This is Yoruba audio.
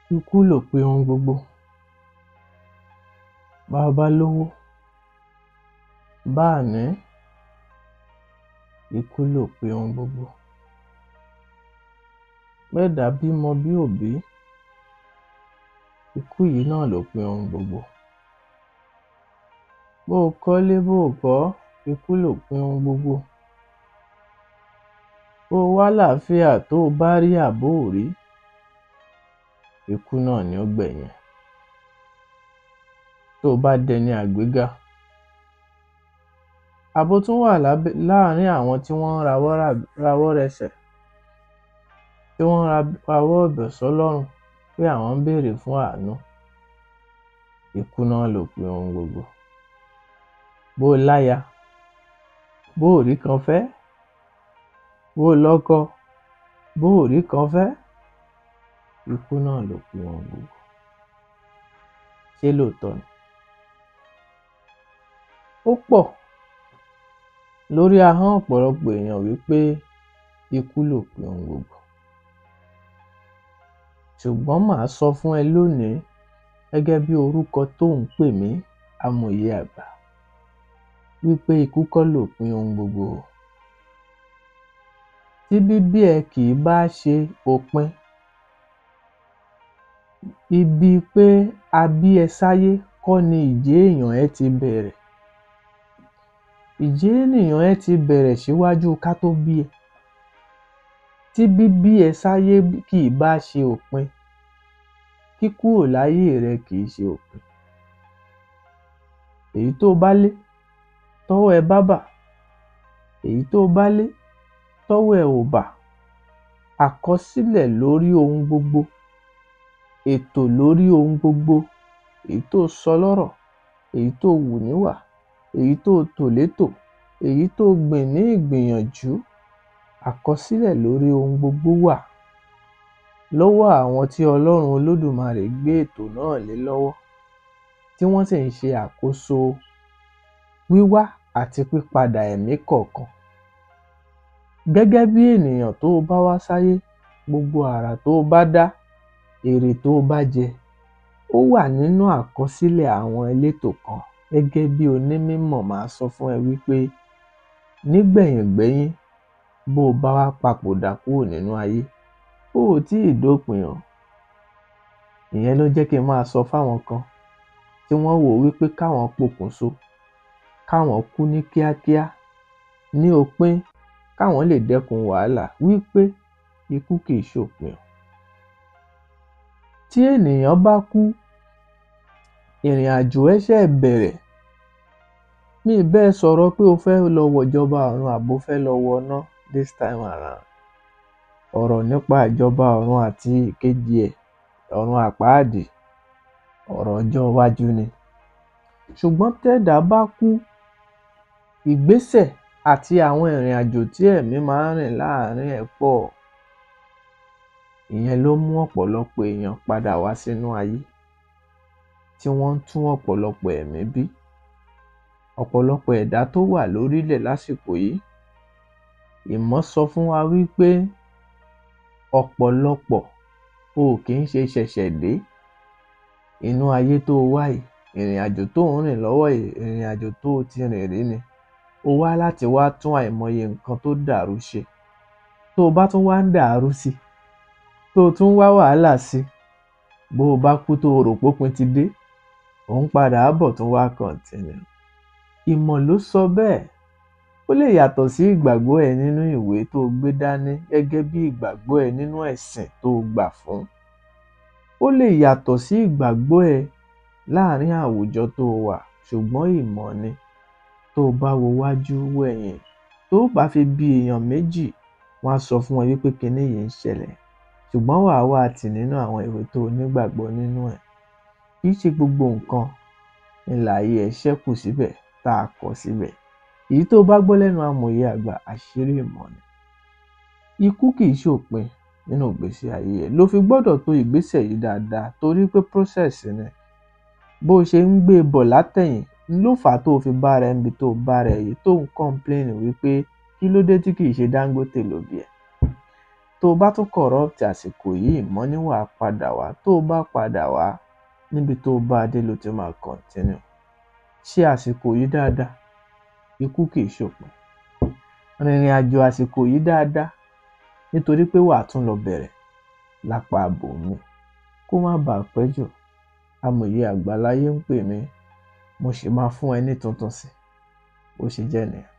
Ikú lòpin ohun gbogbo. Bá a bá lówó bá à ní ikú lòpin ohun gbogbo. Bẹ́ẹ̀dá bímọ bí ò bí ikú yìí náà lòpin ohun gbogbo. Bó o kọ́lé bó ò kọ́ ikú lòpin ohun gbogbo. Bó o wálàáfíà tó o bá rí àbó ò rí ikú náà ni ó gbẹ̀yìn ẹ̀. Tó o bá dẹni àgbéga àbó tún wà láàrin àwọn tí wọ́n ń rawọ́ rasẹ̀ tí wọ́n ń rawọ́ ẹ̀bẹ̀ sọ́lọ́run pé àwọn ń béèrè fún àánú ikú náà lòpin ohun gbogbo. Bó o láya bó ò ríkan fẹ́ bó o lọ́kọ bó ò ríkan fẹ́ ikú náà lòpin ohun gbogbo. Ṣé lóòtọ́ ni? Ó pọ̀ lórí ahọ́n ọ̀pọ̀lọpọ̀ èèyàn wípé ikú lòpin ohun gbogbo. Ṣùgbọ́n màá sọ fún ẹ lónìí gẹ́gẹ́ bí orúkọ tó ń pè mí amòye àgbà wípé ikú kọ́ lòpin ohun gbogbo o. Tí bíbí ẹ kì í bá ṣe òpin ibi pé a bí ẹ sáyé kọ́ ni ìjẹ́ èèyàn ẹ ti bẹ̀rẹ̀. Ìjẹ́ ènìyàn ẹ ti bẹ̀rẹ̀ ṣíwájú ká tó bí ẹ. Tí bíbí ẹ sáyé kì í bá ṣe òpin kíkúrò láyé rẹ kì í ṣe òpin. Èyí tó o bá lé tọ́wọ́ ẹ bá bà èyí tó o bá lé tọ́wọ́ ẹ ò bà àkọsílẹ̀ lórí ohun gbogbo ètò lórí ohun gbogbo èyí tó o sọ lọ́rọ̀ èyí tó o wù níwà èyí tó o tò létò èyí tó o gbìn ní ìgbìyànjú àkọsílẹ̀ lórí ohun gbogbo wà lọ́wọ́ àwọn tí Ọlọ́run Olódùmarè gbé ètò náà lé lọ́wọ́ tí wọ́n sì ń ṣe àkóso wíwá àti pípadà ẹ̀mí kọ̀ọ̀kan. Gẹ́gẹ́ bí ènìyàn tó o bá wá sáyé gbogbo àrà tó o bá dá èrè tó o bá jẹ ó wà nínú àkọsílẹ̀ àwọn elétò kan gẹ́gẹ́ bí onímímọ̀ màá sọ fún ẹ wípé nígbẹ̀yìngbẹ́yín bó o bá wá papòdà kúrò nínú ayé o ò tíì dópin o. Ìyẹn ló jẹ́ kí n máa sọ fáwọn kan tí wọ́n wò ó wípé káwọn pokùnso káwọn kú ní kíákíá ní opín káwọn lè dẹ́kun wàhálà wípé ikú kì í ṣòpin o. Tí ènìyàn bá kú ìrìn àjò ẹ̀ ṣẹ̀ bẹ̀rẹ̀ mi ì bá ẹ sọ̀rọ̀ pé o fẹ́ lọ wọ̀jọba ọ̀run àbí o fẹ́ lọ wọná this time around ọ̀rọ̀ nípa ìjọba ọ̀run àti ìkejì ẹ̀ ọ̀run àpáàdì ọ̀rọ̀ ọjọ́ iwájú ni. Ṣùgbọ́n tẹ́dàá bá kú ìgbésẹ̀ àti àwọn ìrìn àjò tí ẹ̀mí máa ń rìn láàárín ẹ̀ pọ̀ ìyẹn ló mú ọ̀pọ̀lọpọ̀ èèyàn padà wá sínú ayé tí wọ́n ń tún ọ̀pọ̀lọpọ̀ ẹ̀mí bí. Ọ̀pọ̀lọpọ̀ ẹ̀dá tó wà lórílẹ̀ lásìkò yìí ìmọ̀ sọ fún wa wípé ọ̀pọ̀lọpọ̀ o ò kí ń ṣe ṣẹ̀ṣẹ̀ dé inú ayé tó o wá yìí ìrìn àjò tó ò ń rìn lọ́wọ́ yìí ìrìn àjò tó o ti rìn rí ni o wá láti wá tún àìmọye nǹkan tó dàrú ṣe tó o bá tún wá ń dàárú sí i tó o tún ń wá wàhálà sí i bó o bá kú tó o rò pópin ti dé ò ń padà bọ̀ tún wá continue. Ìmọ̀ ló sọ bẹ́ẹ̀ ó lè yàtọ̀ sí ìgbàgbọ́ ẹ nínú ìwé tó o gbé dání gẹ́gẹ́ bí ìgbàgbọ́ ẹ nínú ẹ̀sìn tó o gbà fún. Ó lè yàtọ̀ sí ìgbàgbọ́ ẹ láàárín àwùjọ tó o wà ṣùgbọ́n ìmọ̀ ni tó o bá wo wájú wẹ̀yìn tó o bá fi bi èèyàn méjì wọ́n á sọ fún ẹ wípé kinní yìí ń ṣẹlẹ̀ ṣùgbọ́n wàá wá tì nínú àwọn ìwé tó o nígbàgbọ́ nínú ẹ̀. Kì í ṣe gbogbo nǹkan ni láyé ẹ ṣẹ́kù síbẹ̀ tá a kọ síbẹ̀. Èyí tó o bá gbọ́ lẹ́nu amòye àgbà àṣírí ìmọ̀ ni. Ikú kì í ṣòpin nínú ìgbésí ayé ẹ lo fi gbọ́dọ̀ to ìgbésẹ̀ yìí dáadáa torí pé process ni. Bó o ṣe ń gbé e bọ̀ látẹ̀yìn ló fà á tó o fi bára ẹ níbi tó o bára ẹ yìí tó ń complain wípé kí ló dé tí kì í ṣe Dangote ló bí ẹ. Tó tó o bá tún corrupt àsìkò yìí mọ́ ní wàá padà wá tó o bá padà wá níbi tó o bá a dé ló ti máa continue ṣe àsìkò yìí dáadáa ikú kì í ṣòpin rìnrìn àjò àsìkò yìí dáadáa nítorí pé wàá tún lọ bẹ̀rẹ̀ lápá abòmíì kó má bàa pẹ́ jù amòye àgbáláyé ń pè mí mo sì máa fún ẹ ní tuntun sí bó ṣe jẹ́ nìyẹn